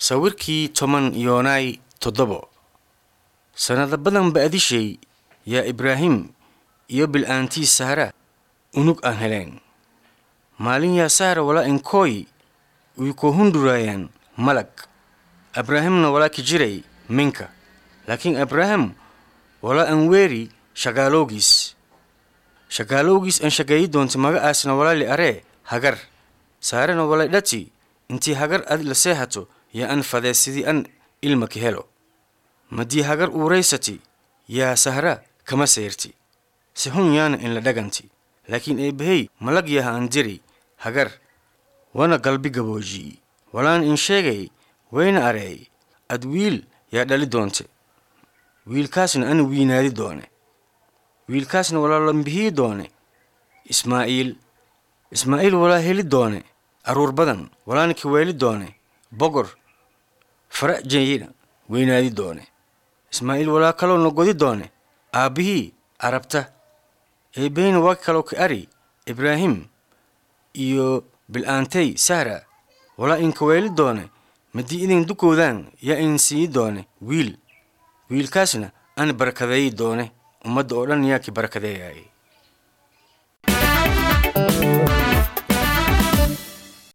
sawirkii toban yoonaay toddobo sannado badan ba'dishay yaa ibraahim iyo bil'aantii sahra unug aan heleen maalin yaa sahra walaa inkooy uy ko hunduraayaan malag abraahimna walaa ki jiray minka laakiin abraaham walaa an weeri shagaalowgiis shagaalowgiis an shagayi doonti maga'aasna walaali aree hagar saarena walay dhati intii hagar adi la seehato yaa an fadee sidii an ilma ki helo madii hagar uuraysati yaa sahra kama seyrti si hun yaana in la dhaganti laakiin eebbahey malag yaha an diri hagar wana galbi gabooji'i walaan in sheegay wayna areey ad wiil yaa dhali doonte wiilkaasna an wiinaadi doone wiilkaasna walaa lambihii doone ismaa'iil ismaa'iil walaa heli doone aruur badan walaana ki weeli doone bogor fara jeyina weynaadi doone ismaa'iil walaa kaloona godi doone aabbihii arabta eebbaheyna waa kaloo ka ari ibraahim iyo bil'aantay sahra walaa inka weeli doone madii idin dukoodaan yaa in sii doone wiil wiilkaasna an barakadeeyi doone ummadda oo dhan yaa ki barakadeeyaay